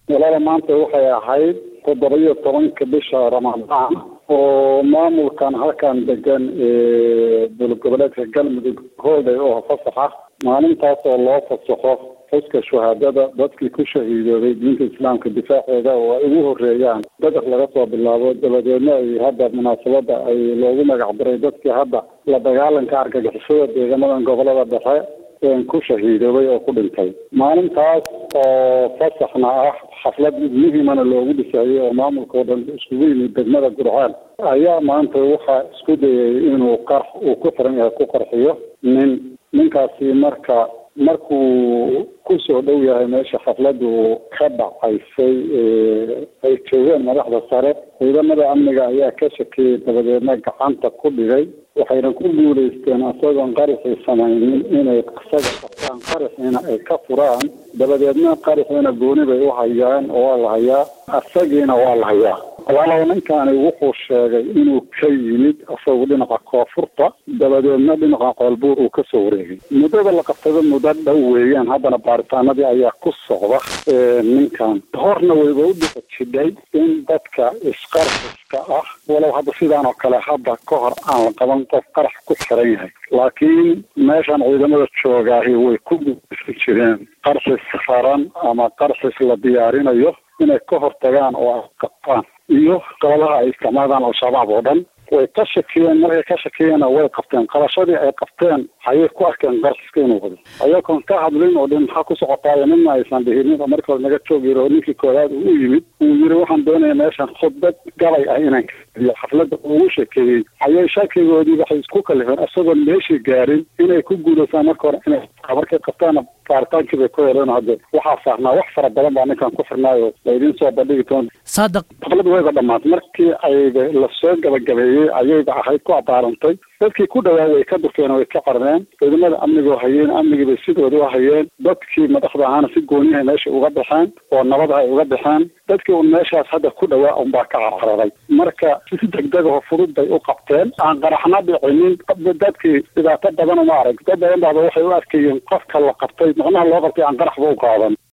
walaala maanta waxay ahayd toddoba iyo tobanka bisha ramadaan oo maamulkan halkan degan dowlad goboleedka galmudug hooday oo fasaxa maalintaas oo loo fasaxo xuska shuhaadada dadkii ku shahiidoobay diinta islaamka difaaceeda oo ay ugu horeeyaan beder laga soo bilaabo dabadeedna ay hadda munaasabada ay loogu magac daray dadkii hadda la dagaalanka argagixisada deegamadan gobolada dhexe ku shahiidoobay oo ku dhintay maalintaas oo fasaxna ah xaflad muhimana loogu dhisaayey oo maamulka oo dhan iskugu yimid degmada gurceel ayaa maanta waxaa isku dayay inuu qarx uu ku xiran yahay ku qarxiyo nin ninkaasi marka markuu kusoo dhow yahay meesha xafladu ka dhacaysay ay joogeen madaxda sare ciidamada amniga ayaa ka shakiyey dabadeedna gacanta ku dhigay waxayna ku guulaysteen isagoon qaraxii samaynin inay isaga qabtaan qaraxiina ay ka furaan dabadeedna qaraxiina gooni bay u hayaan oo waa la hayaa isagiina waa la hayaa walaalow ninkani wuxuu sheegay inuu ka yimid isagu dhinaca koonfurta dabadeedna dhinaca qoolbuur uu kasoo wareegay muddada la qabtada muddo dhow weeyaan haddana baaritaanadii ayaa ku socda ninkan horna wayba u dhiqa jidhay in dadka isqarxiska ah walow hadda sidaan oo kale hadda ka hor aan la qaban qof qarax ku xiran yahay laakiin meeshan ciidamada joogaahi way ku guulaysan jireen qarxis raran ama qarxis la diyaarinayo inay ka hortagaan oo ay qabtaan iyo qolaha ay isticmaalaan al-shabaab oo dhan way ka shakiyeen markay ka shakiyeenna way qabteen qabashadii ay qabteen ayay ku arkeen qarxiska inuu wado ayagoon ka hadlin oo dhin maxaa ku socotaayo midna aysan dhihin marka hore naga joog yiri oo ninkii koowaad uu yimid uu yiri waxaan doonaya meeshan khudbad gabay ah inaan kaiyo xafladda ugu sheekeeyey ayay shakigoodii waxay isku kalifeen isagoon meeshii gaarin inay ku guulaysaan marka hore inay markay qabtaana baaritaankii bay ku heleen hadde waxaa saarnaa wax fara badan baa ninkan ku xirnaayo laydin soo bandhigi doon saadaq xafladdu wayba dhamaatay markii ayba lasoo gabagabeeyey ayayba ahayd ku abaarantay dadkii ku dhawaa way ka durkeen way ka qarneen ciidamada amniga oo hayeen amnigii bay sidooda u hayeen dadkii madaxda ahaana si gooniyahay meesha uga baxeen oo nabad ay uga baxeen dadkii un meeshaas hadda ku dhawaa unbaa ka cararaday marka si degdegaho fudud bay u qabteen aan qaraxna dhicinin dadkii dhibaato badan uma arag dad badan baaba waxay u arkayeen qofka la qabtay macnaha loo qabtay aan qaraxba u qaadan